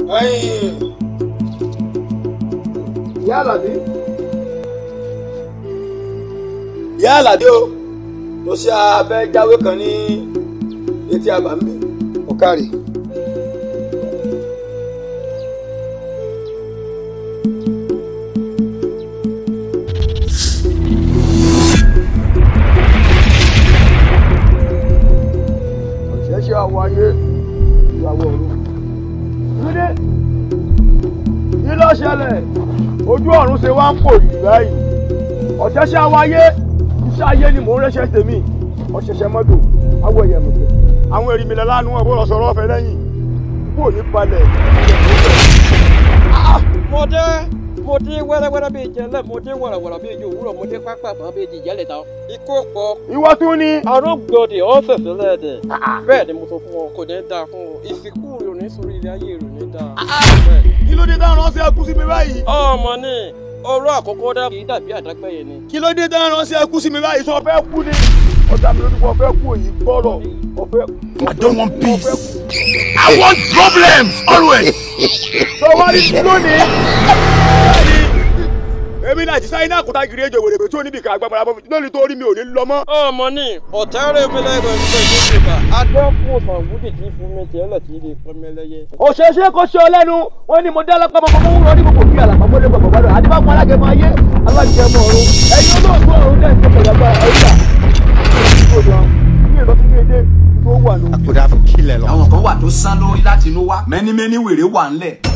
ìyá àlàdé ìyá àlàdé o mo ṣe abẹ́ jáwé kan ní etí àbámbí ọ̀kárì. ọ̀ṣẹ́ṣẹ́ àwọ̀ ayé ìyàwó ọ̀run. Túndé kí ló ṣẹlẹ̀ ojú ọ̀run ṣe wá ń pò yìí báyìí ọ̀ṣẹ́ṣẹ́ àwọ̀ ayé iṣẹ́ ayé ni mò ń rẹ́ṣẹ́ tèmi ọ̀ṣẹ̀ṣẹ̀ mọ́tò awọ ẹ̀yẹ mọ̀tẹ́ àwọn èrì mi lẹ́ lánàá wọn bó lọ sọ̀rọ̀ ọ̀fẹ́ lẹ́yìn kú òní palẹ̀ mo dé mo dé wẹ́rẹ́wẹ́rẹ́ bíi jẹlẹ mo dé wàràwàrà bíi ju òwúrọ̀ mo dé pápá àbá bíi di ìyálẹ̀ tán ikú pọ̀ ìwọ tún ni arúgbòdì ọ̀sẹ̀sẹ̀ lẹ́ẹ̀dẹ̀ bẹ́ẹ̀ ni mo sọ fún wọn kò ní dáa fún wọn ìsìnkú rẹ̀ ò ní sórí ilé ayé rẹ̀ ò ní dáa. kí ló dé táwọn ránṣẹ́ ẹkú sí mi báyìí ọmọ ní ọ̀rọ̀ àkọ́kọ́ dá kì í dàbí àdágbẹ́yẹ ni. kí ló dé táwọn ránṣẹ́ ẹkú sí mi báyìí sọ fẹ́ kú ni ọ̀dà mi lójú kọ fẹ́ kú òyìn gbọ́rọ̀ ọ̀fẹ́ I don't want peace. I want problems always. sọ wá ní lónìí èmi náà ti sáyé náà kúta gírí ejò wèrè tí ó níbi ká agbára bọ́ lónìí tó rí mi ò ní lọ mọ́. ọmọ ní ọ̀tẹ́rẹ́ mi lẹ́gbẹ̀ẹ́ nígbà ìlú ìjọba adọ́kùn ọ̀sán wúdì tí fún mi tiẹ̀ lẹ̀ tí ì lè pọ́n mi lẹ́yẹ. òṣèṣe kò ṣe ọ lẹ́nu wọ́n ní mo dá lápá mọ́ mọ́ wúrọ̀ ní gbogbo bí àlàpà mọ́lẹ́ gbogbo gbọdọ̀ àdìbàpọ̀ alágẹmọ ayé alágẹmọ ọ̀run ẹ̀yin olóògbé ọ̀run dẹ̀ ń tẹ̀lé ẹgbẹ́ ẹ̀yà ní ìbọn tuntun èdè tó wà lóhùn. I could have killed a lot. àwọn kan wà tó sán lórí láti inú wá mẹ́ni mẹ́ni wèrè wà ńlẹ̀